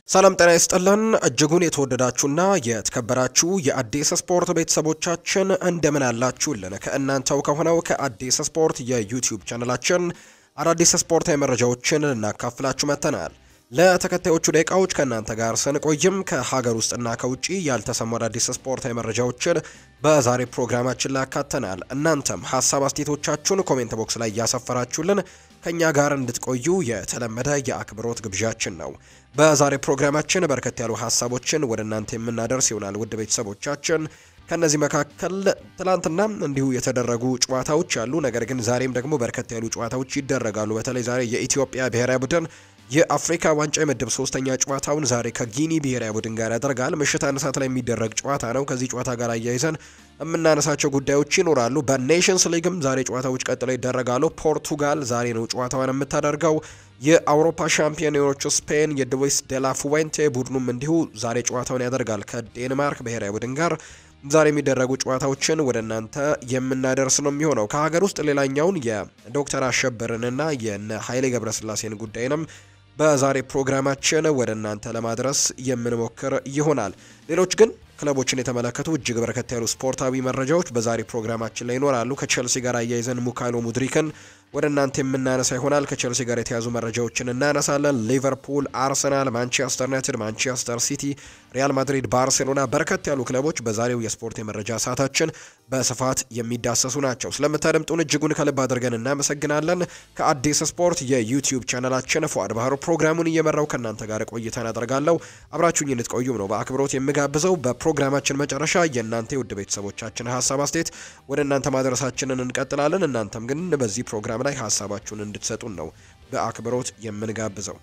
ሰላም ጤና ይስጥልን እጅጉን የተወደዳችሁና የተከበራችሁ የአዲስ ስፖርት ቤተሰቦቻችን እንደምን አላችሁልን? ከእናንተው ከሆነው ከአዲስ ስፖርት የዩቲዩብ ቻነላችን አዳዲስ ስፖርታዊ መረጃዎችን ልናካፍላችሁ መጥተናል። ለተከታዮቹ ደቂቃዎች ከእናንተ ጋር ስንቆይም ከሀገር ውስጥና ከውጭ ያልተሰሙ አዳዲስ ስፖርታዊ መረጃዎችን በዛሬ ፕሮግራማችን ላይ ያካተናል። እናንተም ሀሳብ አስተያየቶቻችሁን ኮሜንት ቦክስ ላይ እያሰፈራችሁልን ከኛ ጋር እንድትቆዩ የተለመደ የአክብሮት ግብዣችን ነው። በዛሬ ፕሮግራማችን በርከት ያሉ ሀሳቦችን ወደ እናንተ የምናደርስ ይሆናል። ውድ ቤተሰቦቻችን ከነዚህ መካከል ትላንትና እንዲሁ የተደረጉ ጨዋታዎች አሉ። ነገር ግን ዛሬም ደግሞ በርከት ያሉ ጨዋታዎች ይደረጋሉ። በተለይ ዛሬ የኢትዮጵያ ብሔራዊ ቡድን የአፍሪካ ዋንጫ የምድብ ሶስተኛ ጨዋታውን ዛሬ ከጊኒ ብሔራዊ ቡድን ጋር ያደርጋል። ምሽት አንድ ሰዓት ላይ የሚደረግ ጨዋታ ነው። ከዚህ ጨዋታ ጋር አያይዘን የምናነሳቸው ጉዳዮች ይኖራሉ። በኔሽንስ ሊግም ዛሬ ጨዋታዎች ቀጥለው ይደረጋሉ። ፖርቱጋል ዛሬ ነው ጨዋታዋን የምታደርገው። የአውሮፓ ሻምፒዮኖቹ ስፔን የድዌስ ደላ ፉዌንቴ ቡድኑም እንዲሁ ዛሬ ጨዋታውን ያደርጋል ከዴንማርክ ብሔራዊ ቡድን ጋር ዛሬ የሚደረጉ ጨዋታዎችን ወደ እናንተ የምናደርስ ነው የሚሆነው። ከሀገር ውስጥ ሌላኛውን የዶክተር አሸበርንና የነ ኃይሌ ገብረስላሴን ጉዳይንም በዛሬ ፕሮግራማችን ወደ እናንተ ለማድረስ የምንሞክር ይሆናል። ሌሎች ግን ክለቦችን የተመለከቱ እጅግ በርከት ያሉ ስፖርታዊ መረጃዎች በዛሬ ፕሮግራማችን ላይ ይኖራሉ። ከቼልሲ ጋር አያይዘን ሙካይሎ ሙድሪክን ወደ እናንተ የምናነሳ ይሆናል። ከቼልሲ ጋር የተያዙ መረጃዎችን እናነሳለን። ሊቨርፑል፣ አርሰናል፣ ማንቸስተር ዩናይትድ፣ ማንቸስተር ሲቲ፣ ሪያል ማድሪድ፣ ባርሴሎና በርከት ያሉ ክለቦች በዛሬው የስፖርት የመረጃ ሰዓታችን በስፋት የሚዳሰሱ ናቸው። ስለምታደምጡን እጅጉን ከልብ አድርገን እናመሰግናለን። ከአዲስ ስፖርት የዩቲዩብ ቻናላችን ፉአድ ባህሩ ፕሮግራሙን እየመራው ከእናንተ ጋር ቆይታን አደርጋለሁ። አብራችሁኝ እንድትቆዩም ነው በአክብሮት የምጋብዘው። በፕሮግራማችን መጨረሻ የእናንተ የውድ ቤተሰቦቻችን ሀሳብ አስተያየት ወደ እናንተ ማድረሳችንን እንቀጥላለን። እናንተም ግን በዚህ ፕሮግራም ላይ ሀሳባችሁን እንድትሰጡን ነው በአክብሮት የምንጋብዘው።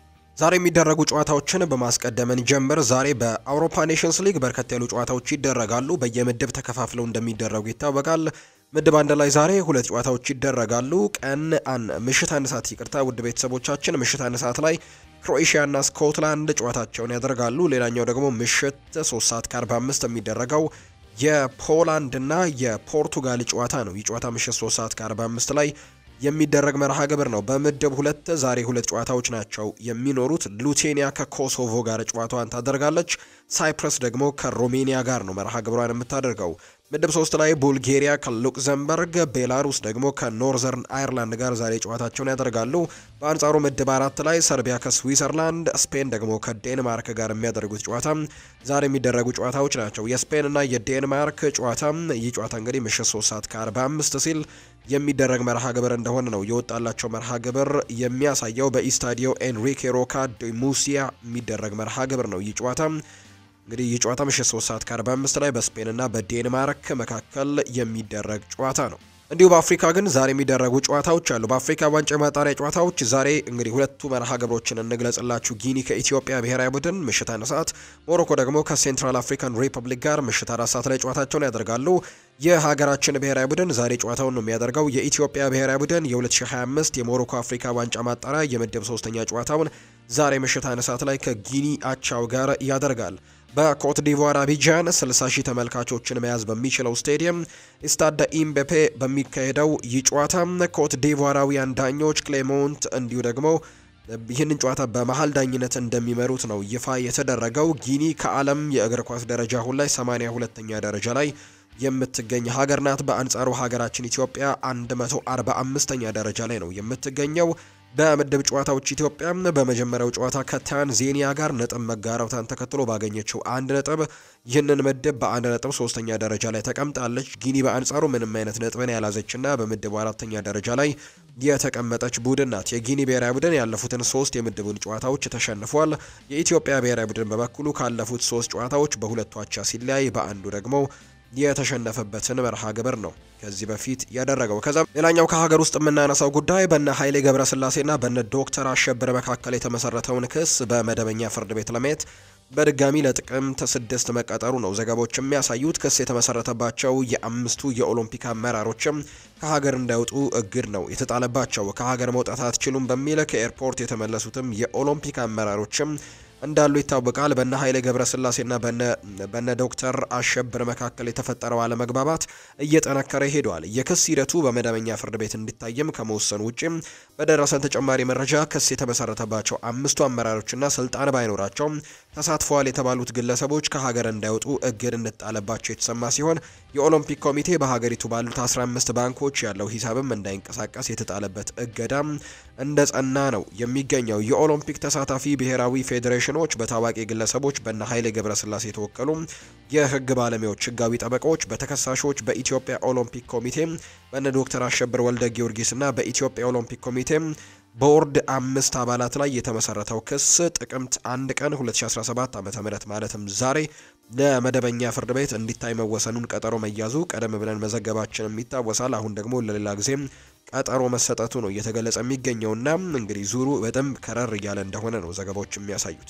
ዛሬ የሚደረጉ ጨዋታዎችን በማስቀደምን ጀምር። ዛሬ በአውሮፓ ኔሽንስ ሊግ በርከት ያሉ ጨዋታዎች ይደረጋሉ። በየምድብ ተከፋፍለው እንደሚደረጉ ይታወቃል። ምድብ አንድ ላይ ዛሬ ሁለት ጨዋታዎች ይደረጋሉ። ቀን ምሽት አንድ ሰዓት ይቅርታ፣ ውድ ቤተሰቦቻችን ምሽት አንድ ሰዓት ላይ ክሮኤሽያና ስኮትላንድ ጨዋታቸውን ያደርጋሉ። ሌላኛው ደግሞ ምሽት 3 ሰዓት ከ45 የሚደረገው የፖላንድና የፖርቱጋል ጨዋታ ነው። ይህ ጨዋታ ምሽት 3 ሰዓት ከ45 ላይ የሚደረግ መርሃ ግብር ነው። በምድብ ሁለት ዛሬ ሁለት ጨዋታዎች ናቸው የሚኖሩት። ሉቴኒያ ከኮሶቮ ጋር ጨዋታዋን ታደርጋለች። ሳይፕረስ ደግሞ ከሮሜኒያ ጋር ነው መርሃ ግብሯን የምታደርገው። ምድብ ሶስት ላይ ቡልጌሪያ ከሉክዘምበርግ፣ ቤላሩስ ደግሞ ከኖርዘርን አይርላንድ ጋር ዛሬ ጨዋታቸውን ያደርጋሉ። በአንጻሩ ምድብ አራት ላይ ሰርቢያ ከስዊዘርላንድ፣ ስፔን ደግሞ ከዴንማርክ ጋር የሚያደርጉት ጨዋታ ዛሬ የሚደረጉ ጨዋታዎች ናቸው። የስፔንና የዴንማርክ ጨዋታ ይህ ጨዋታ እንግዲህ ምሽት 3 ሰዓት ከ45 ሲል የሚደረግ መርሃ ግብር እንደሆነ ነው የወጣላቸው መርሃ ግብር የሚያሳየው። በኢስታዲዮ ኤንሪኬ ሮካ ዲ ሙሲያ የሚደረግ መርሃ ግብር ነው ይህ ጨዋታ እንግዲህ ይህ ጨዋታ ምሽት 3 ሰዓት ከ45 ላይ በስፔንና በዴንማርክ መካከል የሚደረግ ጨዋታ ነው። እንዲሁ በአፍሪካ ግን ዛሬ የሚደረጉ ጨዋታዎች አሉ። በአፍሪካ ዋንጫ የማጣሪያ ጨዋታዎች ዛሬ እንግዲህ ሁለቱ መርሃ ግብሮችን እንግለጽላችሁ። ጊኒ ከኢትዮጵያ ብሔራዊ ቡድን ምሽት አንድ ሰዓት፣ ሞሮኮ ደግሞ ከሴንትራል አፍሪካን ሪፐብሊክ ጋር ምሽት አራት ሰዓት ላይ ጨዋታቸውን ያደርጋሉ። የሀገራችን ብሔራዊ ቡድን ዛሬ ጨዋታውን ነው የሚያደርገው። የኢትዮጵያ ብሔራዊ ቡድን የ2025 የሞሮኮ አፍሪካ ዋንጫ ማጣሪያ የምድብ ሶስተኛ ጨዋታውን ዛሬ ምሽት አንድ ሰዓት ላይ ከጊኒ አቻው ጋር ያደርጋል። በኮት ዲቮር አቢጃን 60 ሺህ ተመልካቾችን መያዝ በሚችለው ስቴዲየም ስታደ ኢምቤፔ በሚካሄደው ይህ ጨዋታ ኮት ዲቮራውያን ዳኞች ክሌሞንት እንዲሁ ደግሞ ይህንን ጨዋታ በመሀል ዳኝነት እንደሚመሩት ነው ይፋ የተደረገው። ጊኒ ከዓለም የእግር ኳስ ደረጃ አሁን ላይ 82ኛ ደረጃ ላይ የምትገኝ ሀገር ናት። በአንጻሩ ሀገራችን ኢትዮጵያ 145ኛ ደረጃ ላይ ነው የምትገኘው። በምድብ ጨዋታዎች ኢትዮጵያ በመጀመሪያው ጨዋታ ከታንዜኒያ ጋር ነጥብ መጋራቷን ተከትሎ ባገኘችው አንድ ነጥብ ይህንን ምድብ በአንድ ነጥብ ሶስተኛ ደረጃ ላይ ተቀምጣለች። ጊኒ በአንጻሩ ምንም አይነት ነጥብን ያላዘችና በምድቡ አራተኛ ደረጃ ላይ የተቀመጠች ቡድን ናት። የጊኒ ብሔራዊ ቡድን ያለፉትን ሶስት የምድቡን ጨዋታዎች ተሸንፏል። የኢትዮጵያ ብሔራዊ ቡድን በበኩሉ ካለፉት ሶስት ጨዋታዎች በሁለቱ አቻ ሲለያይ በአንዱ ደግሞ የተሸነፈበትን መርሃ ግብር ነው ከዚህ በፊት ያደረገው። ከዛም ሌላኛው ከሀገር ውስጥ የምናነሳው ጉዳይ በነ ኃይሌ ገብረስላሴና በነ ዶክተር አሸብር መካከል የተመሰረተውን ክስ በመደበኛ ፍርድ ቤት ለማየት በድጋሚ ለጥቅምት ስድስት መቀጠሩ ነው ዘገባዎች የሚያሳዩት። ክስ የተመሰረተባቸው የአምስቱ የኦሎምፒክ አመራሮችም ከሀገር እንዳይወጡ እግድ ነው የተጣለባቸው። ከሀገር መውጣት አትችሉም በሚል ከኤርፖርት የተመለሱትም የኦሎምፒክ አመራሮችም እንዳሉ ይታወቃል። በነ ኃይሌ ገብረስላሴና በነ ዶክተር አሸብር መካከል የተፈጠረው አለመግባባት እየጠነከረ ሄደዋል። የክስ ሂደቱ በመደበኛ ፍርድ ቤት እንዲታይም ከመወሰኑ ውጭም በደረሰን ተጨማሪ መረጃ ክስ የተመሰረተባቸው አምስቱ አመራሮችና ስልጣን ባይኖራቸው ተሳትፈዋል የተባሉት ግለሰቦች ከሀገር እንዳይወጡ እግድ እንጣለባቸው የተሰማ ሲሆን የኦሎምፒክ ኮሚቴ በሀገሪቱ ባሉት 15 ባንኮች ያለው ሂሳብም እንዳይንቀሳቀስ የተጣለበት እገዳም እንደ ጸና ነው የሚገኘው። የኦሎምፒክ ተሳታፊ ብሔራዊ ፌዴሬሽኖች በታዋቂ ግለሰቦች በነ ኃይሌ ገብረስላሴ የተወከሉ የህግ ባለሙያዎች፣ ህጋዊ ጠበቃዎች፣ በተከሳሾች በኢትዮጵያ ኦሎምፒክ ኮሚቴ በነ ዶክተር አሸብር ወልደ ጊዮርጊስና በኢትዮጵያ ኦሎምፒክ ኮሚቴ ቦርድ አምስት አባላት ላይ የተመሰረተው ክስ ጥቅምት አንድ ቀን 2017 ዓ.ም ማለትም ዛሬ ለመደበኛ ፍርድ ቤት እንዲታይ መወሰኑን ቀጠሮ መያዙ ቀደም ብለን መዘገባችንም ይታወሳል። አሁን ደግሞ ለሌላ ጊዜም ቀጠሮ መሰጠቱ ነው እየተገለጸ የሚገኘውና እንግዲህ ዙሩ በደንብ ከረር እያለ እንደሆነ ነው ዘገባዎች የሚያሳዩት።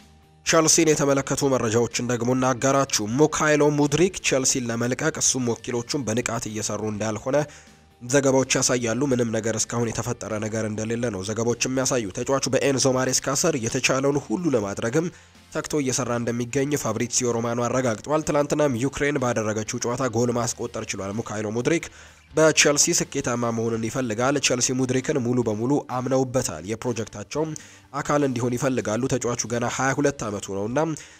ቸልሲን የተመለከቱ መረጃዎችን ደግሞ እናጋራችሁ። ሙካይሎ ሙድሪክ ቸልሲን ለመልቀቅ እሱም ወኪሎቹም በንቃት እየሰሩ እንዳልሆነ ዘገባዎች ያሳያሉ። ምንም ነገር እስካሁን የተፈጠረ ነገር እንደሌለ ነው ዘገባዎች የሚያሳዩ። ተጫዋቹ በኤንዞ ማሬስካ ስር የተቻለውን ሁሉ ለማድረግም ተግቶ እየሰራ እንደሚገኝ ፋብሪሲዮ ሮማኖ አረጋግጧል። ትላንትናም ዩክሬን ባደረገችው ጨዋታ ጎል ማስቆጠር ችሏል። ሙካይሎ ሙድሪክ በቸልሲ ስኬታማ መሆንን ይፈልጋል። ቸልሲ ሙድሪክን ሙሉ በሙሉ አምነውበታል። የፕሮጀክታቸው አካል እንዲሆን ይፈልጋሉ። ተጫዋቹ ገና 22 ዓመቱ ነውና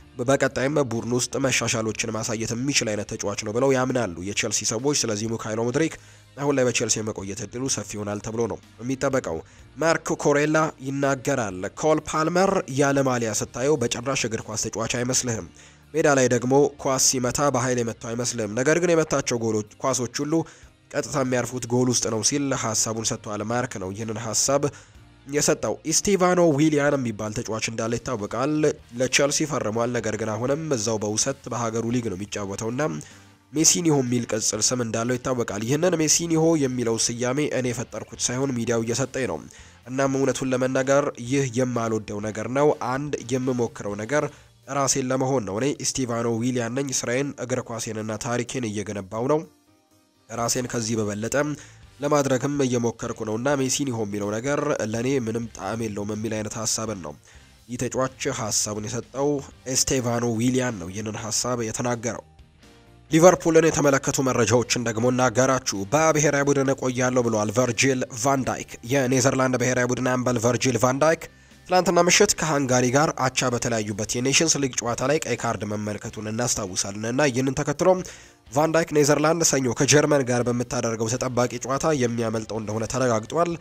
በቀጣይም ቡድን ውስጥ መሻሻሎችን ማሳየት የሚችል አይነት ተጫዋች ነው ብለው ያምናሉ የቸልሲ ሰዎች። ስለዚህ ሙካይሎ ሙድሪክ አሁን ላይ በቸልሲ የመቆየት እድሉ ሰፊ ይሆናል ተብሎ ነው የሚጠበቀው። ማርክ ኮሬላ ይናገራል። ኮል ፓልመር ያለ ማሊያ ስታየው በጭራሽ እግር ኳስ ተጫዋች አይመስልህም። ሜዳ ላይ ደግሞ ኳስ ሲመታ በኃይል የመታው አይመስልህም። ነገር ግን የመታቸው ጎሎች ኳሶች ሁሉ ቀጥታ የሚያርፉት ጎል ውስጥ ነው ሲል ሀሳቡን ሰጥቷል። ማርክ ነው ይህንን ሀሳብ የሰጠው። ኢስቲቫኖ ዊሊያን የሚባል ተጫዋች እንዳለ ይታወቃል። ለቸልሲ ፈርሟል። ነገር ግን አሁንም እዛው በውሰት በሀገሩ ሊግ ነው የሚጫወተውና ሜሲኒሆ የሚል ቅጽል ስም እንዳለው ይታወቃል። ይህንን ሜሲኒሆ የሚለው ስያሜ እኔ የፈጠርኩት ሳይሆን ሚዲያው እየሰጠኝ ነው። እናም እውነቱን ለመናገር ይህ የማልወደው ነገር ነው። አንድ የምሞክረው ነገር ራሴን ለመሆን ነው። እኔ ኢስቲቫኖ ዊሊያን ነኝ። ስራዬን፣ እግር ኳሴንና ታሪኬን እየገነባው ነው። ራሴን ከዚህ በበለጠ ለማድረግም እየሞከርኩ ነው እና ሜሲኒሆ የሚለው ነገር ለእኔ ምንም ጣዕም የለውም የሚል አይነት ሀሳብን ነው ይህ ተጫዋች ሀሳቡን የሰጠው ኤስቴቫኖ ዊሊያን ነው ይህንን ሀሳብ የተናገረው። ሊቨርፑልን የተመለከቱ መረጃዎችን ደግሞ እናገራችሁ። በብሔራዊ ቡድን እቆያለሁ ብለዋል ቨርጂል ቫንዳይክ። የኔዘርላንድ ብሔራዊ ቡድን አምበል ቨርጂል ቫንዳይክ ትላንትና ምሽት ከሃንጋሪ ጋር አቻ በተለያዩበት የኔሽንስ ሊግ ጨዋታ ላይ ቀይ ካርድ መመልከቱን እናስታውሳለን እና ይህንን ተከትሎም ቫንዳይክ ኔዘርላንድ ሰኞ ከጀርመን ጋር በምታደርገው ተጠባቂ ጨዋታ የሚያመልጠው እንደሆነ ተረጋግጧል።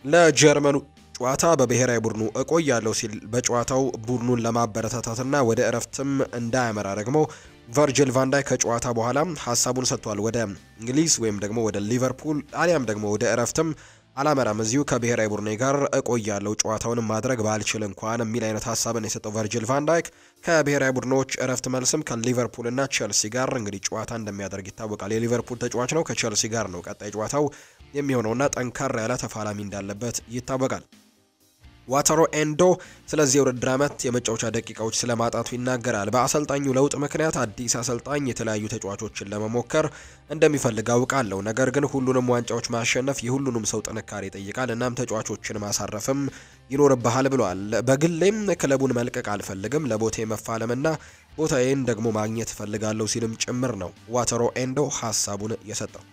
ለጀርመኑ ጨዋታ በብሔራዊ ቡድኑ እቆያለሁ ሲል በጨዋታው ቡድኑን ለማበረታታትና ወደ እረፍትም እንዳያመራ ደግሞ ቨርጅል ቫንዳይክ ከጨዋታ በኋላ ሀሳቡን ሰጥቷል። ወደ እንግሊዝ ወይም ደግሞ ወደ ሊቨርፑል አሊያም ደግሞ ወደ እረፍትም አላመራም፣ እዚሁ ከብሔራዊ ቡድኔ ጋር እቆያለሁ ጨዋታውን ማድረግ ባልችል እንኳን የሚል አይነት ሀሳብን የሰጠው ቨርጅል ቫንዳይክ ከብሔራዊ ቡድኖች እረፍት መልስም ከሊቨርፑልና ቼልሲ ጋር እንግዲህ ጨዋታ እንደሚያደርግ ይታወቃል። የሊቨርፑል ተጫዋች ነው። ከቼልሲ ጋር ነው ቀጣይ ጨዋታው የሚሆነውና ጠንከር ያለ ተፋላሚ እንዳለበት ይታወቃል። ዋተሮ ኤንዶ ስለዚህ የውድድር ዓመት የመጫወቻ ደቂቃዎች ስለማጣቱ ይናገራል። በአሰልጣኙ ለውጥ ምክንያት አዲስ አሰልጣኝ የተለያዩ ተጫዋቾችን ለመሞከር እንደሚፈልግ አውቃለሁ። ነገር ግን ሁሉንም ዋንጫዎች ማሸነፍ የሁሉንም ሰው ጥንካሬ ይጠይቃል። እናም ተጫዋቾችን ማሳረፍም ይኖርብሃል ብሏል። በግሌም ክለቡን መልቀቅ አልፈልግም። ለቦቴ መፋለምና ቦታዬን ደግሞ ማግኘት እፈልጋለሁ ሲልም ጭምር ነው ዋተሮ ኤንዶ ሀሳቡን የሰጠው።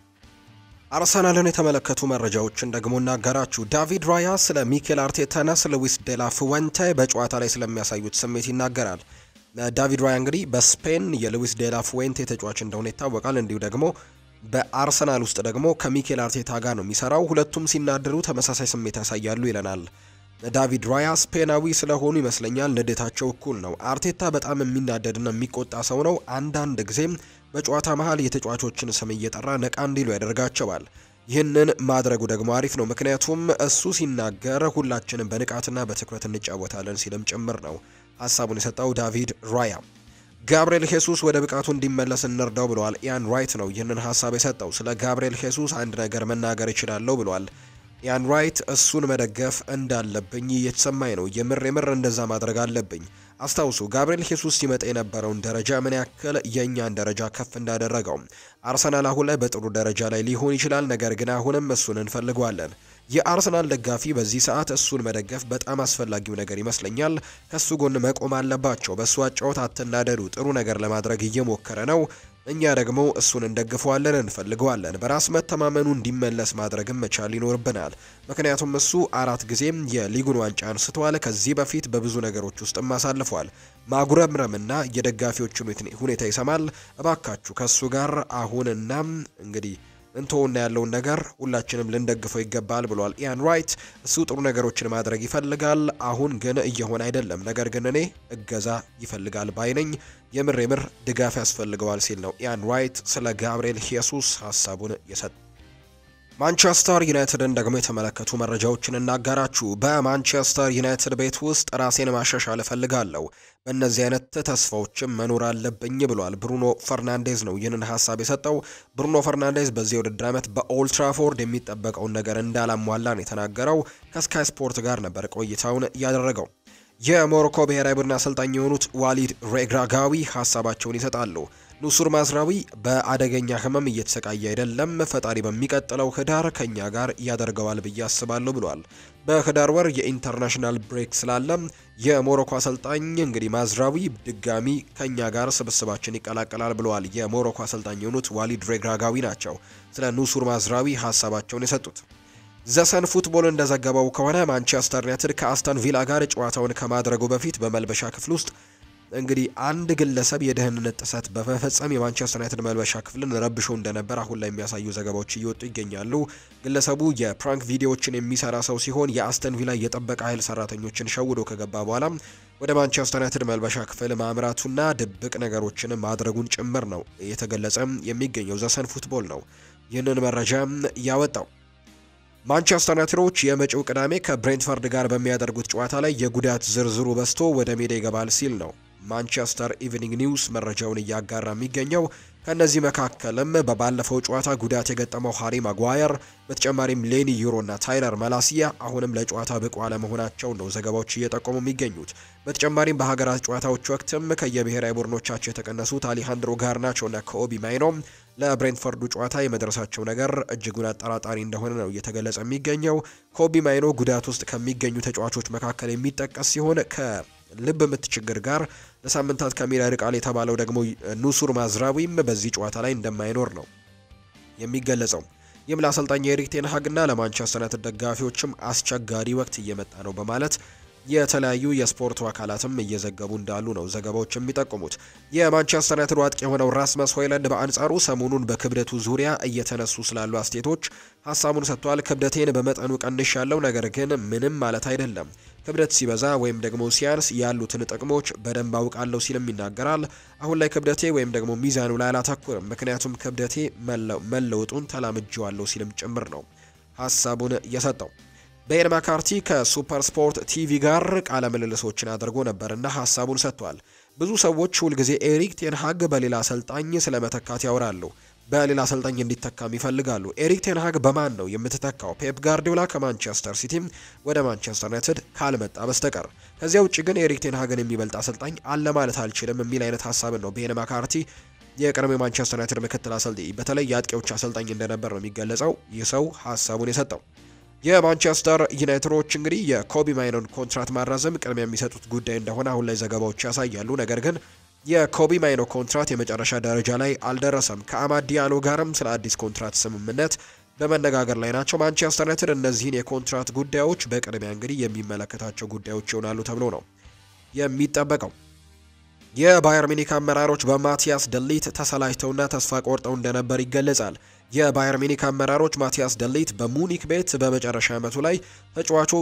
አርሰናልን የተመለከቱ መረጃዎችን ደግሞ እናገራችሁ። ዳቪድ ራያ ስለ ሚኬል አርቴታና ስለ ሉዊስ ዴላ ፉዌንቴ በጨዋታ ላይ ስለሚያሳዩት ስሜት ይናገራል። ዳቪድ ራያ እንግዲህ በስፔን የሉዊስ ዴላ ፉዌንቴ ተጫዋች እንደሆነ ይታወቃል። እንዲሁ ደግሞ በአርሰናል ውስጥ ደግሞ ከሚኬል አርቴታ ጋር ነው የሚሰራው። ሁለቱም ሲናደሩ ተመሳሳይ ስሜት ያሳያሉ ይለናል ዳቪድ ራያ። ስፔናዊ ስለሆኑ ይመስለኛል ንዴታቸው እኩል ነው። አርቴታ በጣም የሚናደድና የሚቆጣ ሰው ነው። አንዳንድ ጊዜም በጨዋታ መሀል የተጫዋቾችን ስም እየጠራ ነቃ እንዲሉ ያደርጋቸዋል። ይህንን ማድረጉ ደግሞ አሪፍ ነው፣ ምክንያቱም እሱ ሲናገር ሁላችንም በንቃትና በትኩረት እንጫወታለን ሲልም ጭምር ነው ሀሳቡን የሰጠው ዳቪድ ራያ። ጋብርኤል ሄሱስ ወደ ብቃቱ እንዲመለስ እንርዳው ብለዋል። ኢያን ራይት ነው ይህንን ሀሳብ የሰጠው። ስለ ጋብርኤል ሄሱስ አንድ ነገር መናገር እችላለሁ ብለዋል ኢያን ራይት። እሱን መደገፍ እንዳለብኝ እየተሰማኝ ነው። የምር የምር እንደዛ ማድረግ አለብኝ። አስታውሱ ጋብርኤል ሄሱስ ሲመጣ የነበረውን ደረጃ ምን ያክል የእኛን ደረጃ ከፍ እንዳደረገው። አርሰናል አሁን ላይ በጥሩ ደረጃ ላይ ሊሆን ይችላል፣ ነገር ግን አሁንም እሱን እንፈልገዋለን። የአርሰናል ደጋፊ በዚህ ሰዓት እሱን መደገፍ በጣም አስፈላጊው ነገር ይመስለኛል። ከሱ ጎን መቆም አለባቸው። በእሱ አጫወት አትናደዱ። ጥሩ ነገር ለማድረግ እየሞከረ ነው። እኛ ደግሞ እሱን እንደግፈዋለን፣ እንፈልገዋለን። በራስ መተማመኑ እንዲመለስ ማድረግም መቻል ይኖርብናል። ምክንያቱም እሱ አራት ጊዜም የሊጉን ዋንጫ አንስተዋል። ከዚህ በፊት በብዙ ነገሮች ውስጥም አሳልፏል። ማጉረምረምና የደጋፊዎችን ሁኔታ ይሰማል። እባካችሁ ከእሱ ጋር አሁንና እንግዲህ እንተውና ያለውን ነገር ሁላችንም ልንደግፈው ይገባል ብሏል ኢያን ራይት። እሱ ጥሩ ነገሮችን ማድረግ ይፈልጋል፣ አሁን ግን እየሆነ አይደለም። ነገር ግን እኔ እገዛ ይፈልጋል ባይነኝ የምር የምር ድጋፍ ያስፈልገዋል ሲል ነው ኢያን ራይት ስለ ጋብርኤል ሄሱስ ሀሳቡን የሰጠ። ማንቸስተር ዩናይትድን ደግሞ የተመለከቱ መረጃዎችን እናጋራችሁ። በማንቸስተር ዩናይትድ ቤት ውስጥ ራሴን ማሻሻል እፈልጋለሁ፣ በእነዚህ አይነት ተስፋዎችም መኖር አለብኝ ብሏል ብሩኖ ፈርናንዴዝ ነው ይህንን ሀሳብ የሰጠው። ብሩኖ ፈርናንዴዝ በዚህ የውድድር ዓመት በኦልትራፎርድ የሚጠበቀውን ነገር እንዳላሟላ ነው የተናገረው። ከስካይ ስፖርት ጋር ነበር ቆይታውን ያደረገው። የሞሮኮ ብሔራዊ ቡድን አሰልጣኝ የሆኑት ዋሊድ ሬግራጋዊ ሀሳባቸውን ይሰጣሉ። ኑሱር ማዝራዊ በአደገኛ ህመም እየተሰቃየ አይደለም፣ ፈጣሪ በሚቀጥለው ህዳር ከኛ ጋር ያደርገዋል ብዬ አስባለሁ ብሏል። በህዳር ወር የኢንተርናሽናል ብሬክ ስላለ የሞሮኮ አሰልጣኝ እንግዲህ ማዝራዊ ድጋሚ ከኛ ጋር ስብስባችን ይቀላቀላል ብለዋል። የሞሮኮ አሰልጣኝ የሆኑት ዋሊድ ሬግራጋዊ ናቸው ስለ ኑሱር ማዝራዊ ሀሳባቸውን የሰጡት። ዘሰን ፉትቦል እንደዘገበው ከሆነ ማንቸስተር ዩናይትድ ከአስተን ቪላ ጋር ጨዋታውን ከማድረጉ በፊት በመልበሻ ክፍል ውስጥ እንግዲህ አንድ ግለሰብ የደህንነት ጥሰት በመፈጸም የማንቸስተር ዩናይትድ መልበሻ ክፍልን ረብሾ እንደነበር አሁን ላይ የሚያሳዩ ዘገባዎች እየወጡ ይገኛሉ። ግለሰቡ የፕራንክ ቪዲዮዎችን የሚሰራ ሰው ሲሆን የአስተን ቪላ የጠበቀ ኃይል ሰራተኞችን ሸውዶ ከገባ በኋላ ወደ ማንቸስተር ዩናይትድ መልበሻ ክፍል ማምራቱና ድብቅ ነገሮችን ማድረጉን ጭምር ነው የተገለጸ የሚገኘው። ዘሰን ፉትቦል ነው ይህንን መረጃ ያወጣው። ማንቸስተር ዩናይትዶች የመጪው ቅዳሜ ከብሬንትፈርድ ጋር በሚያደርጉት ጨዋታ ላይ የጉዳት ዝርዝሩ በዝቶ ወደ ሜዳ ይገባል ሲል ነው ማንቸስተር ኢቭኒንግ ኒውስ መረጃውን እያጋራ የሚገኘው። ከእነዚህ መካከልም በባለፈው ጨዋታ ጉዳት የገጠመው ሃሪ ማጓየር፣ በተጨማሪም ሌኒ ዩሮ እና ታይለር መላሲያ አሁንም ለጨዋታ ብቁ አለመሆናቸው ነው ዘገባዎች እየጠቆሙ የሚገኙት። በተጨማሪም በሀገራት ጨዋታዎች ወቅትም ከየብሔራዊ ቡድኖቻቸው የተቀነሱት አሊሃንድሮ ጋርናቾ እና ከኦቢ ማይኖ ለብሬንትፈርዱ ጨዋታ የመድረሳቸው ነገር እጅጉን አጠራጣሪ እንደሆነ ነው እየተገለጸ የሚገኘው። ኮቢ ማይኖ ጉዳት ውስጥ ከሚገኙ ተጫዋቾች መካከል የሚጠቀስ ሲሆን ከልብ ምት ችግር ጋር ለሳምንታት ከሜዳ ርቃል የተባለው ደግሞ ኑሱር ማዝራዊም በዚህ ጨዋታ ላይ እንደማይኖር ነው የሚገለጸው። ይህም ለአሰልጣኝ ኤሪክ ቴን ሃግና ለማንቸስተር ዩናይትድ ደጋፊዎችም አስቸጋሪ ወቅት እየመጣ ነው በማለት የተለያዩ የስፖርቱ አካላትም እየዘገቡ እንዳሉ ነው ዘገባዎች የሚጠቁሙት። የማንቸስተር ዩናይትድ አጥቂ የሆነው ራስመስ ሆይለንድ በአንጻሩ ሰሞኑን በክብደቱ ዙሪያ እየተነሱ ስላሉ አስቴቶች ሀሳቡን ሰጥቷል። ክብደቴን በመጠኑ ቀንሽ ያለው ነገር ግን ምንም ማለት አይደለም። ክብደት ሲበዛ ወይም ደግሞ ሲያንስ ያሉትን ጥቅሞች በደንብ አውቃለሁ ሲልም ይናገራል። አሁን ላይ ክብደቴ ወይም ደግሞ ሚዛኑ ላይ አላተኩርም፣ ምክንያቱም ክብደቴ መለውጡን ተላምጄዋለሁ ሲልም ጭምር ነው ሀሳቡን የሰጠው። ቤን ማካርቲ ከሱፐር ስፖርት ቲቪ ጋር ቃለ ምልልሶችን አድርጎ ነበርና ሀሳቡን ሰጥቷል። ብዙ ሰዎች ሁልጊዜ ኤሪክ ቴንሃግ በሌላ አሰልጣኝ ስለ መተካት ያወራሉ። በሌላ አሰልጣኝ እንዲተካም ይፈልጋሉ። ኤሪክ ቴንሃግ በማን ነው የምትተካው? ፔፕ ጋርዲዮላ ከማንቸስተር ሲቲም ወደ ማንቸስተር ዩናይትድ ካልመጣ በስተቀር ከዚያ ውጭ ግን ኤሪክ ቴንሃግን የሚበልጥ አሰልጣኝ አለ ማለት አልችልም የሚል አይነት ሀሳብን ነው ቤን ማካርቲ የቀድሞ የማንቸስተር ዩናይትድ ምክትል አሰልጣኝ በተለይ የአጥቂዎች አሰልጣኝ እንደነበር ነው የሚገለጸው ይህ ሰው ሀሳቡን የሰጠው። የማንቸስተር ዩናይትዶች እንግዲህ የኮቢ ማይኖን ኮንትራት ማራዘም ቅድሚያ የሚሰጡት ጉዳይ እንደሆነ አሁን ላይ ዘገባዎች ያሳያሉ። ነገር ግን የኮቢ ማይኖ ኮንትራት የመጨረሻ ደረጃ ላይ አልደረሰም። ከአማድ ዲያሎ ጋርም ስለ አዲስ ኮንትራት ስምምነት በመነጋገር ላይ ናቸው። ማንቸስተር ዩናይትድ እነዚህን የኮንትራት ጉዳዮች በቅድሚያ እንግዲህ የሚመለከታቸው ጉዳዮች ይሆናሉ ተብሎ ነው የሚጠበቀው። የባየር ሚኒክ አመራሮች በማቲያስ ደሊት ተሰላጅተውና ተስፋ ቆርጠው እንደነበር ይገለጻል። የባየር ሚኒክ አመራሮች ማቲያስ ደሊት በሙኒክ ቤት በመጨረሻ ዓመቱ ላይ ተጫዋቹ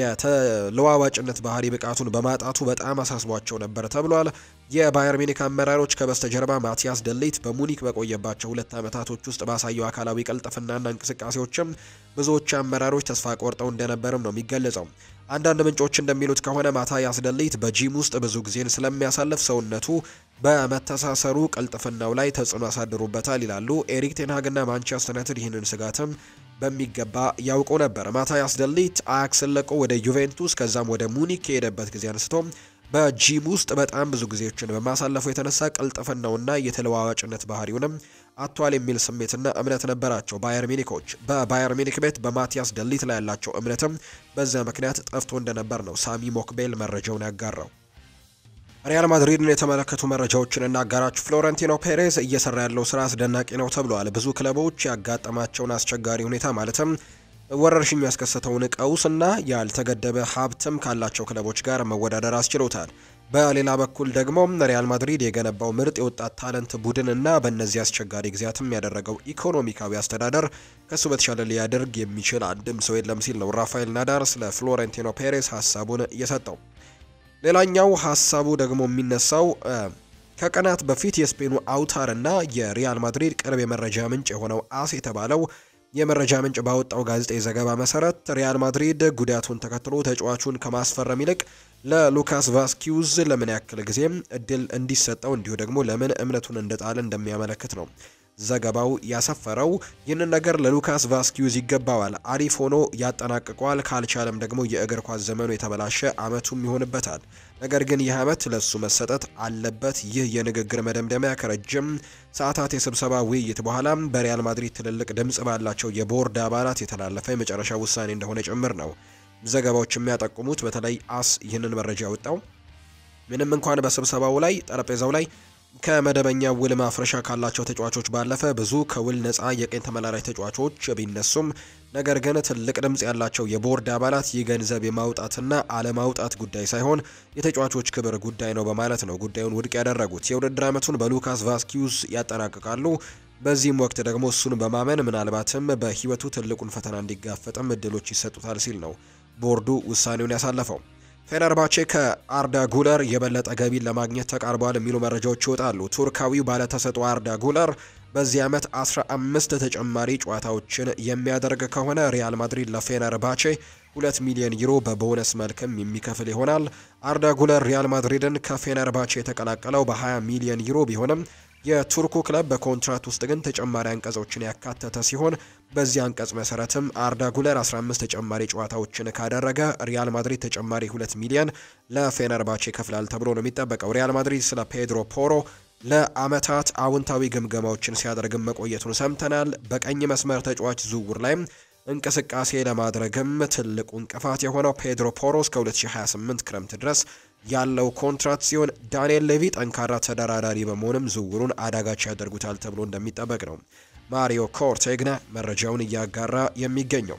የተለዋዋጭነት ባህሪ ብቃቱን በማጣቱ በጣም አሳስቧቸው ነበር ተብሏል። የባየር ሚኒክ አመራሮች ከበስተጀርባ ማቲያስ ደሊት በሙኒክ በቆየባቸው ሁለት ዓመታቶች ውስጥ ባሳየው አካላዊ ቀልጥፍናና እንቅስቃሴዎችም ብዙዎች አመራሮች ተስፋ ቆርጠው እንደነበርም ነው የሚገለጸው። አንዳንድ ምንጮች እንደሚሉት ከሆነ ማቲያስ ደሊት በጂም ውስጥ ብዙ ጊዜን ስለሚያሳልፍ ሰውነቱ በመተሳሰሩ ቅልጥፍናው ላይ ተጽዕኖ ያሳድሩበታል ይላሉ። ኤሪክ ቴንሃግና ማንቸስተር ዩናይትድ ይህንን ስጋትም በሚገባ ያውቁ ነበር። ማቲያስ ደሊት አያክስን ለቆ ወደ ዩቬንቱስ ከዛም ወደ ሙኒክ ከሄደበት ጊዜ አንስቶ በጂም ውስጥ በጣም ብዙ ጊዜዎችን በማሳለፉ የተነሳ ቅልጥፍናውና የተለዋዋጭነት ባህሪውንም አቷል የሚል ስሜትና እምነት ነበራቸው ባየር ሚኒኮች። በባየር ሚኒክ ቤት በማቲያስ ደሊት ላይ ያላቸው እምነትም በዚያ ምክንያት ጠፍቶ እንደነበር ነው ሳሚ ሞክቤል መረጃውን ያጋራው። ሪያል ማድሪድን የተመለከቱ መረጃዎችን እናጋራችሁ። ፍሎረንቲኖ ፔሬዝ እየሰራ ያለው ስራ አስደናቂ ነው ተብሏል። ብዙ ክለቦች ያጋጠማቸውን አስቸጋሪ ሁኔታ ማለትም ወረርሽኙ ያስከሰተውን ቀውስና ያልተገደበ ሀብትም ካላቸው ክለቦች ጋር መወዳደር አስችሎታል። በሌላ በኩል ደግሞ ሪያል ማድሪድ የገነባው ምርጥ የወጣት ታለንት ቡድን እና በእነዚህ አስቸጋሪ ጊዜያትም ያደረገው ኢኮኖሚካዊ አስተዳደር ከሱ በተሻለ ሊያደርግ የሚችል አንድም ሰው የለም ሲል ነው ራፋኤል ናዳር ስለ ፍሎሬንቲኖ ፔሬስ ሀሳቡን እየሰጠው። ሌላኛው ሀሳቡ ደግሞ የሚነሳው ከቀናት በፊት የስፔኑ አውታር እና የሪያል ማድሪድ ቅርብ የመረጃ ምንጭ የሆነው አስ የተባለው የመረጃ ምንጭ ባወጣው ጋዜጣዊ ዘገባ መሰረት ሪያል ማድሪድ ጉዳቱን ተከትሎ ተጫዋቹን ከማስፈረም ይልቅ ለሉካስ ቫስኪዩዝ ለምን ያክል ጊዜም እድል እንዲሰጠው እንዲሁ ደግሞ ለምን እምነቱን እንደጣለ እንደሚያመለክት ነው ዘገባው ያሰፈረው። ይህንን ነገር ለሉካስ ቫስኪዩዝ ይገባዋል፣ አሪፍ ሆኖ ያጠናቅቀዋል፣ ካልቻለም ደግሞ የእግር ኳስ ዘመኑ የተበላሸ አመቱም ይሆንበታል። ነገር ግን ይህ አመት ለሱ መሰጠት አለበት። ይህ የንግግር መደምደሚያ ከረጅም ሰዓታት የስብሰባ ውይይት በኋላ በሪያል ማድሪድ ትልልቅ ድምጽ ባላቸው የቦርድ አባላት የተላለፈ የመጨረሻ ውሳኔ እንደሆነ ጭምር ነው ዘገባዎች የሚያጠቁሙት። በተለይ አስ ይህንን መረጃ ያወጣው ምንም እንኳን በስብሰባው ላይ ጠረጴዛው ላይ ከመደበኛ ውል ማፍረሻ ካላቸው ተጫዋቾች ባለፈ ብዙ ከውል ነፃ የቀኝ ተመላላሽ ተጫዋቾች ቢነሱም ነገር ግን ትልቅ ድምጽ ያላቸው የቦርድ አባላት ይህ ገንዘብ የማውጣትና አለማውጣት ጉዳይ ሳይሆን የተጫዋቾች ክብር ጉዳይ ነው በማለት ነው ጉዳዩን ውድቅ ያደረጉት። የውድድር ዓመቱን በሉካስ ቫስኪዩዝ ያጠናቅቃሉ። በዚህም ወቅት ደግሞ እሱን በማመን ምናልባትም በሕይወቱ ትልቁን ፈተና እንዲጋፈጥም እድሎች ይሰጡታል ሲል ነው ቦርዱ ውሳኔውን ያሳለፈው። ፌነርባቼ ከአርዳ ጉለር የበለጠ ገቢን ለማግኘት ተቃርበዋል የሚሉ መረጃዎች ይወጣሉ። ቱርካዊው ባለተሰጥኦ አርዳ ጉለር በዚህ ዓመት 15 ተጨማሪ ጨዋታዎችን የሚያደርግ ከሆነ ሪያል ማድሪድ ለፌነርባቼ 2 ሚሊዮን ዩሮ በቦነስ መልክም የሚከፍል ይሆናል። አርዳ ጉለር ሪያል ማድሪድን ከፌነርባቼ የተቀላቀለው በ20 ሚሊዮን ዩሮ ቢሆንም የቱርኩ ክለብ በኮንትራት ውስጥ ግን ተጨማሪ አንቀጾችን ያካተተ ሲሆን በዚህ አንቀጽ መሰረትም አርዳ ጉለር 15 ተጨማሪ ጨዋታዎችን ካደረገ ሪያል ማድሪድ ተጨማሪ 2 ሚሊዮን ለፌነርባቼ ይከፍላል ተብሎ ነው የሚጠበቀው። ሪያል ማድሪድ ስለ ፔድሮ ፖሮ ለአመታት አውንታዊ ግምገማዎችን ሲያደርግም መቆየቱን ሰምተናል። በቀኝ መስመር ተጫዋች ዝውውር ላይም እንቅስቃሴ ለማድረግም ትልቁ እንቅፋት የሆነው ፔድሮ ፖሮ እስከ 2028 ክረምት ድረስ ያለው ኮንትራት ሲሆን ዳንኤል ሌቪ ጠንካራ ተደራዳሪ በመሆንም ዝውውሩን አዳጋች ያደርጉታል ተብሎ እንደሚጠበቅ ነው ማሪዮ ኮርቴግና መረጃውን እያጋራ የሚገኘው።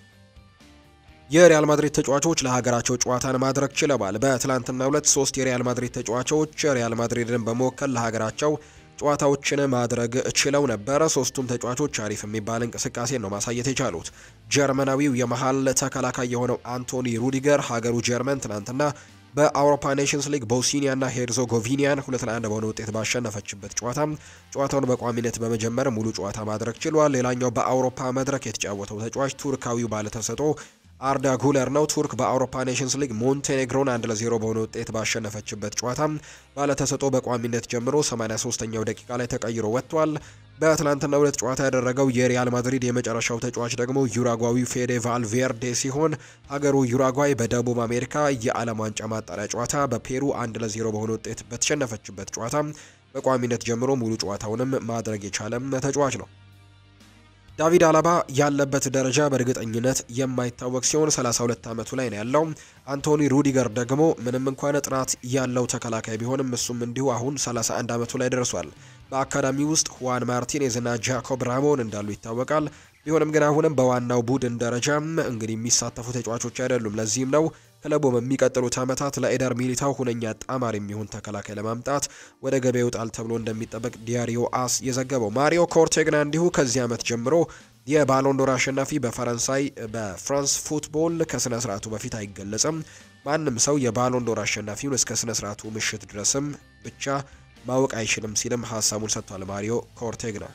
የሪያል ማድሪድ ተጫዋቾች ለሀገራቸው ጨዋታን ማድረግ ችለዋል። በትላንትናው ዕለት ሶስት የሪያል ማድሪድ ተጫዋቾች ሪያል ማድሪድን በመወከል ለሀገራቸው ጨዋታዎችን ማድረግ ችለው ነበረ። ሶስቱም ተጫዋቾች አሪፍ የሚባል እንቅስቃሴ ነው ማሳየት የቻሉት። ጀርመናዊው የመሀል ተከላካይ የሆነው አንቶኒ ሩዲገር ሀገሩ ጀርመን ትናንትና በአውሮፓ ኔሽንስ ሊግ ቦስኒያና ሄርዞጎቪኒያን ሁለት ለአንድ በሆነ ውጤት ባሸነፈችበት ጨዋታ ጨዋታውን በቋሚነት በመጀመር ሙሉ ጨዋታ ማድረግ ችሏል። ሌላኛው በአውሮፓ መድረክ የተጫወተው ተጫዋች ቱርካዊው ባለተሰጥኦ አርዳ ጉለር ነው። ቱርክ በአውሮፓ ኔሽንስ ሊግ ሞንቴኔግሮን አንድ ለዜሮ በሆነ ውጤት ባሸነፈችበት ጨዋታ ባለተሰጥኦ በቋሚነት ጀምሮ 83ኛው ደቂቃ ላይ ተቀይሮ ወጥቷል። በትላንትና ሁለት ጨዋታ ያደረገው የሪያል ማድሪድ የመጨረሻው ተጫዋች ደግሞ ዩራጓዊው ፌዴ ቫልቬርዴ ሲሆን ሀገሩ ዩራጓይ በደቡብ አሜሪካ የዓለም ዋንጫ ማጣሪያ ጨዋታ በፔሩ አንድ ለዜሮ በሆነ ውጤት በተሸነፈችበት ጨዋታ በቋሚነት ጀምሮ ሙሉ ጨዋታውንም ማድረግ የቻለም ተጫዋች ነው። ዳቪድ አላባ ያለበት ደረጃ በእርግጠኝነት የማይታወቅ ሲሆን 32 ዓመቱ ላይ ነው ያለው። አንቶኒ ሩዲገር ደግሞ ምንም እንኳን ጥራት ያለው ተከላካይ ቢሆንም እሱም እንዲሁ አሁን 31 ዓመቱ ላይ ደርሷል። በአካዳሚ ውስጥ ሁዋን ማርቲኔዝ እና ጃኮብ ራሞን እንዳሉ ይታወቃል። ቢሆንም ግን አሁንም በዋናው ቡድን ደረጃም እንግዲህ የሚሳተፉ ተጫዋቾች አይደሉም። ለዚህም ነው ክለቡ በሚቀጥሉት ዓመታት ለኤደር ሚሊታው ሁነኛ ጣማሪ የሚሆን ተከላካይ ለማምጣት ወደ ገበያ ይወጣል ተብሎ እንደሚጠበቅ ዲያሪዮ አስ የዘገበው። ማሪዮ ኮርቴግና እንዲሁ ከዚህ ዓመት ጀምሮ የባሎንዶር አሸናፊ በፈረንሳይ በፍራንስ ፉትቦል ከስነ ስርዓቱ በፊት አይገለጽም። ማንም ሰው የባሎንዶር አሸናፊውን እስከ ስነ ስርዓቱ ምሽት ድረስም ብቻ ማወቅ አይችልም ሲልም ሀሳቡን ሰጥቷል ማሪዮ ኮርቴግና።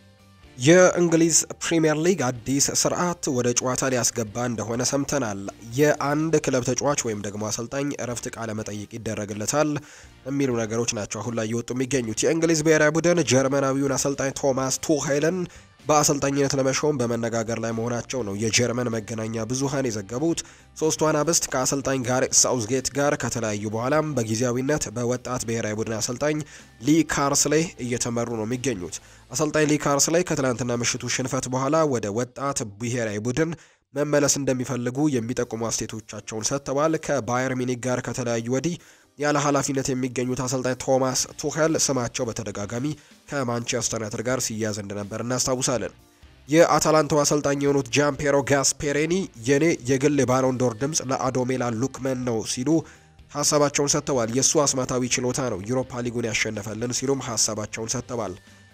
የእንግሊዝ ፕሪምየር ሊግ አዲስ ስርዓት ወደ ጨዋታ ሊያስገባ እንደሆነ ሰምተናል። የአንድ ክለብ ተጫዋች ወይም ደግሞ አሰልጣኝ እረፍት ቃለ መጠይቅ ይደረግለታል የሚሉ ነገሮች ናቸው አሁን ላይ እየወጡ የሚገኙት። የእንግሊዝ ብሔራዊ ቡድን ጀርመናዊውን አሰልጣኝ ቶማስ ቱሄልን በአሰልጣኝነት ለመሾም በመነጋገር ላይ መሆናቸው ነው የጀርመን መገናኛ ብዙሃን የዘገቡት። ሶስቱ አናብስት ከአሰልጣኝ ጋሬት ሳውዝጌት ጋር ከተለያዩ በኋላም በጊዜያዊነት በወጣት ብሔራዊ ቡድን አሰልጣኝ ሊ ካርስሌ እየተመሩ ነው የሚገኙት። አሰልጣኝ ሊ ካርስሌ ከትላንትና ምሽቱ ሽንፈት በኋላ ወደ ወጣት ብሔራዊ ቡድን መመለስ እንደሚፈልጉ የሚጠቁሙ አስተያየቶቻቸውን ሰጥተዋል። ከባየር ሚኒክ ጋር ከተለያዩ ወዲህ ያለ ኃላፊነት የሚገኙት አሰልጣኝ ቶማስ ቱኸል ስማቸው በተደጋጋሚ ከማንቸስተር ዩናይትድ ጋር ሲያዝ እንደነበር እናስታውሳለን። የአታላንታው አሰልጣኝ የሆኑት ጃምፔሮ ጋስፔሬኒ የኔ የግል የባሎንዶር ድምፅ ለአዶሜላ ሉክመን ነው ሲሉ ሀሳባቸውን ሰጥተዋል። የእሱ አስማታዊ ችሎታ ነው ዩሮፓ ሊጉን ያሸነፈልን ሲሉም ሀሳባቸውን ሰጥተዋል።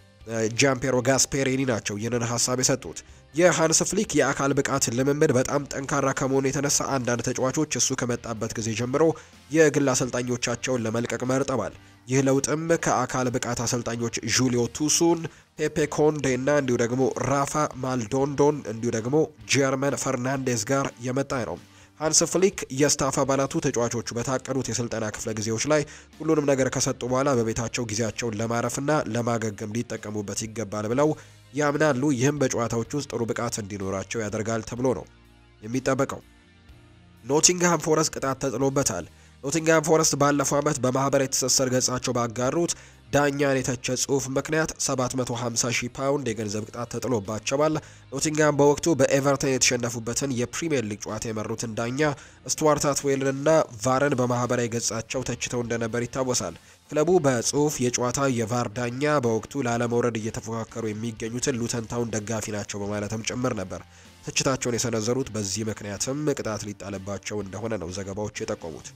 ጃምፔሮ ጋስፔሬኒ ናቸው ይህንን ሀሳብ የሰጡት። የሃንስ ፍሊክ የአካል ብቃት ልምምድ በጣም ጠንካራ ከመሆኑ የተነሳ አንዳንድ ተጫዋቾች እሱ ከመጣበት ጊዜ ጀምሮ የግል አሰልጣኞቻቸውን ለመልቀቅ መርጠዋል። ይህ ለውጥም ከአካል ብቃት አሰልጣኞች ዡሊዮ ቱሱን፣ ፔፔ ኮንዴ እና እንዲሁ ደግሞ ራፋ ማልዶንዶን እንዲሁ ደግሞ ጀርመን ፈርናንዴዝ ጋር የመጣ ነው። ሃንስ ፍሊክ የስታፍ አባላቱ ተጫዋቾቹ በታቀዱት የስልጠና ክፍለ ጊዜዎች ላይ ሁሉንም ነገር ከሰጡ በኋላ በቤታቸው ጊዜያቸውን ለማረፍና ለማገገም ሊጠቀሙበት ይገባል ብለው ያምናሉ። ይህም በጨዋታዎች ውስጥ ጥሩ ብቃት እንዲኖራቸው ያደርጋል ተብሎ ነው የሚጠበቀው። ኖቲንግሃም ፎረስት ቅጣት ተጥሎበታል። ኖቲንግሃም ፎረስት ባለፈው ዓመት በማህበራዊ ትስስር ገጻቸው ባጋሩት ዳኛን የተቸ ጽሁፍ ምክንያት 750 ሺህ ፓውንድ የገንዘብ ቅጣት ተጥሎባቸዋል። ኖቲንግሃም በወቅቱ በኤቨርተን የተሸነፉበትን የፕሪምየር ሊግ ጨዋታ የመሩትን ዳኛ ስቱዋርት አትዌልንና ቫርን በማህበራዊ ገጻቸው ተችተው እንደነበር ይታወሳል። ክለቡ በጽሁፍ የጨዋታ የቫር ዳኛ በወቅቱ ላለመውረድ እየተፎካከሩ የሚገኙትን ሉተንታውን ደጋፊ ናቸው በማለትም ጭምር ነበር ትችታቸውን የሰነዘሩት። በዚህ ምክንያትም ቅጣት ሊጣልባቸው እንደሆነ ነው ዘገባዎች የጠቆሙት።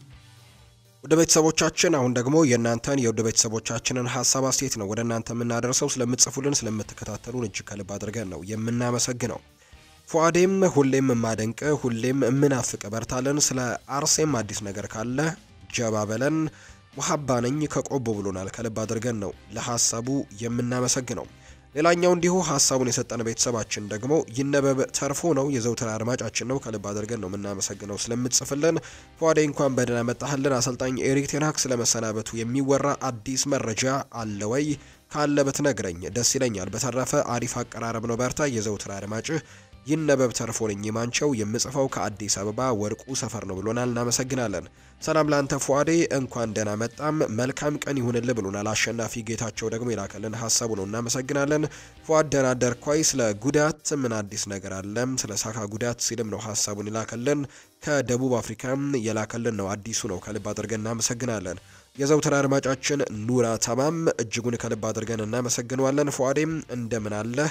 ወደ ቤተሰቦቻችን አሁን ደግሞ የእናንተን የውድ ቤተሰቦቻችንን ሀሳብ አስተያየት ነው ወደ እናንተ የምናደርሰው። ስለምትጽፉልን ስለምትከታተሉን እጅግ ከልብ አድርገን ነው የምናመሰግነው። ፉአዴም ሁሌም የማደንቅ ሁሌም የምናፍቅ በርታለን። ስለ አርሴም አዲስ ነገር ካለ ጀባ በለን። ሙሀባ ነኝ ከቆቦ ብሎናል። ከልብ አድርገን ነው ለሀሳቡ የምናመሰግነው። ሌላኛው እንዲሁ ሀሳቡን የሰጠን ቤተሰባችን ደግሞ ይነበብ ተርፎ ነው። የዘውትር አድማጫችን ነው። ከልብ አድርገን ነው የምናመሰግነው ስለምትጽፍልን። ፏዴ እንኳን በደህና መጣህልን። አሰልጣኝ ኤሪክ ቴንሃግ ስለመሰናበቱ የሚወራ አዲስ መረጃ አለ ወይ? ካለ ብትነግረኝ ደስ ይለኛል። በተረፈ አሪፍ አቀራረብ ነው። በርታ። የዘውትር አድማጭህ ይነበብ ተርፎ ነኝ የማንቸው የምጽፈው ከአዲስ አበባ ወርቁ ሰፈር ነው ብሎናል። እናመሰግናለን። ሰላም ላንተ ፏዴ እንኳን ደህና መጣም መልካም ቀን ይሁንል ብሎናል። አሸናፊ ጌታቸው ደግሞ የላከልን ሀሳቡ ነው። እናመሰግናለን። ፏድ ደህና አደርኳይ። ስለ ጉዳት ምን አዲስ ነገር አለም? ስለ ሳካ ጉዳት ሲልም ነው ሀሳቡን የላከልን። ከደቡብ አፍሪካም የላከልን ነው። አዲሱ ነው። ከልብ አድርገን እናመሰግናለን። የዘውትር አድማጫችን ኑራ ተማም እጅጉን ከልብ አድርገን እናመሰግነዋለን። ፏዴም እንደምን አለህ?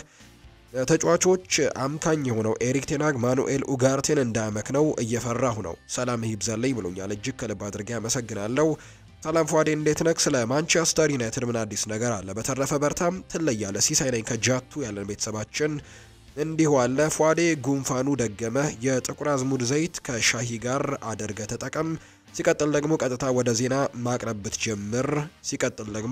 ተጫዋቾች አምካኝ የሆነው ኤሪክ ቴናግ ማኑኤል ኡጋርቴን እንዳያመክነው እየፈራሁ ነው። ሰላም ይብዛልኝ ብሎኛል። እጅግ ከልብ አድርጌ አመሰግናለሁ። ሰላም ፏዴ እንዴት ነክ? ስለ ማንቸስተር ዩናይትድ ምን አዲስ ነገር አለ? በተረፈ በርታም ትለያለ። ሲሳይ ነኝ ከጃቱ ያለን ቤተሰባችን እንዲሁ አለ። ፏዴ ጉንፋኑ ደገመ። የጥቁር አዝሙድ ዘይት ከሻሂ ጋር አድርገ ተጠቀም። ሲቀጥል ደግሞ ቀጥታ ወደ ዜና ማቅረብ ብትጀምር። ሲቀጥል ደግሞ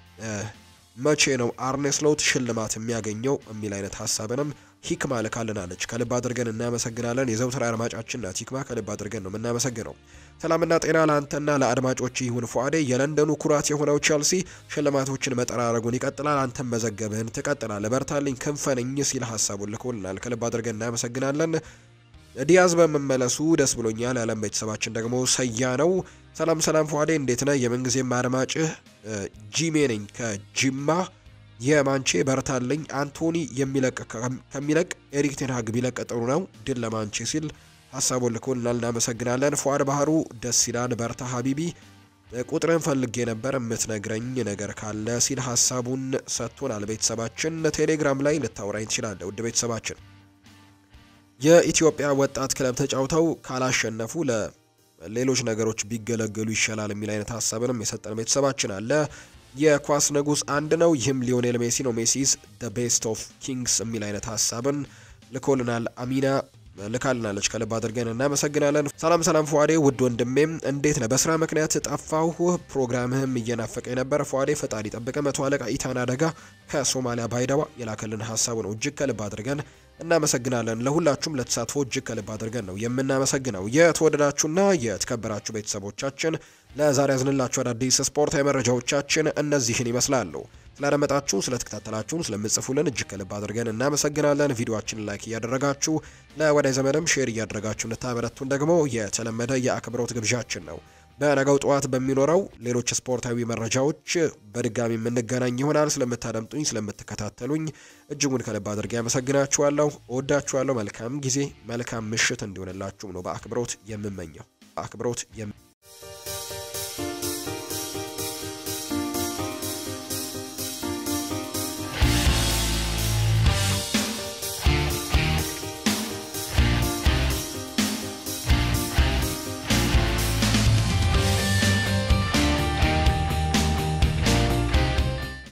መቼ ነው አርኔ ስሎት ሽልማት የሚያገኘው የሚል አይነት ሀሳብንም ሂክማ ልካልናለች። ከልብ አድርገን እናመሰግናለን። የዘውትር አድማጫችን ናት ሂክማ። ከልብ አድርገን ነው የምናመሰግነው። ሰላምና ጤና ለአንተና ለአድማጮች ይሁን ፉአዴ። የለንደኑ ኩራት የሆነው ቸልሲ ሽልማቶችን መጠራረጉን ይቀጥላል። አንተም መዘገብህን ትቀጥላለህ። በርታልኝ ክንፈንኝ ሲል ሀሳቡን ልኮልናል። ከልብ አድርገን እናመሰግናለን። ዲያዝ በመመለሱ ደስ ብሎኛል። ያለም ቤተሰባችን ደግሞ ሰያ ነው። ሰላም ሰላም ፏዴ እንዴት ነህ? የምንጊዜም አድማጭህ ጂሜ ነኝ ከጂማ የማንቼ በርታልኝ። አንቶኒ የሚለቅ ከሚለቅ ኤሪክ ቴንሃግ ቢለቅ ጥሩ ነው። ድል ለማንቼ ሲል ሀሳቡን ልኮልናል። እናመሰግናለን። ፏድ ባህሩ ደስ ይላል። በርታ ሀቢቢ ቁጥርን ፈልጌ ነበር የምትነግረኝ ነገር ካለ ሲል ሀሳቡን ሰጥቶናል። ቤተሰባችን ቴሌግራም ላይ ልታወራኝ ትችላለህ። ውድ ቤተሰባችን የኢትዮጵያ ወጣት ክለብ ተጫውተው ካላሸነፉ ለሌሎች ነገሮች ቢገለገሉ ይሻላል የሚል አይነት ሀሳብንም የሰጠን ቤተሰባችን አለ። የኳስ ንጉስ አንድ ነው፣ ይህም ሊዮኔል ሜሲ ነው። ሜሲስ ደ ቤስት ኦፍ ኪንግስ የሚል አይነት ሀሳብን ልኮልናል። አሚና ልካልናለች። ከልብ አድርገን እናመሰግናለን። ሰላም ሰላም ፏዴ ውድ ወንድሜም እንዴት ነህ? በስራ ምክንያት ጠፋሁ፣ ፕሮግራምህም እየናፈቀ የነበረ ፏዴ ፈጣሪ ጠብቀ። መቶ አለቃ ኢታን አደጋ ከሶማሊያ ባይደዋ የላከልን ሀሳቡ ነው። እጅግ ከልብ አድርገን እናመሰግናለን። ለሁላችሁም ለተሳትፎ እጅግ ከልብ አድርገን ነው የምናመሰግነው። የተወደዳችሁና የተከበራችሁ ቤተሰቦቻችን ለዛሬ ያዝንላችሁ አዳዲስ ስፖርታዊ መረጃዎቻችን እነዚህን ይመስላሉ። ስላደመጣችሁ፣ ስለተከታተላችሁን፣ ስለምጽፉልን እጅግ ከልብ አድርገን እናመሰግናለን። ቪዲዮአችንን ላይክ እያደረጋችሁ ለወዳጅ ዘመድም ሼር እያደረጋችሁ እንድታበረቱን ደግሞ የተለመደ የአክብሮት ግብዣችን ነው። በነገው ጠዋት በሚኖረው ሌሎች ስፖርታዊ መረጃዎች በድጋሚ የምንገናኝ ይሆናል። ስለምታደምጡኝ፣ ስለምትከታተሉኝ እጅጉን ከልብ አድርጌ ያመሰግናችኋለሁ። እወዳችኋለሁ። መልካም ጊዜ፣ መልካም ምሽት እንዲሆንላችሁም ነው በአክብሮት የምመኘው በአክብሮት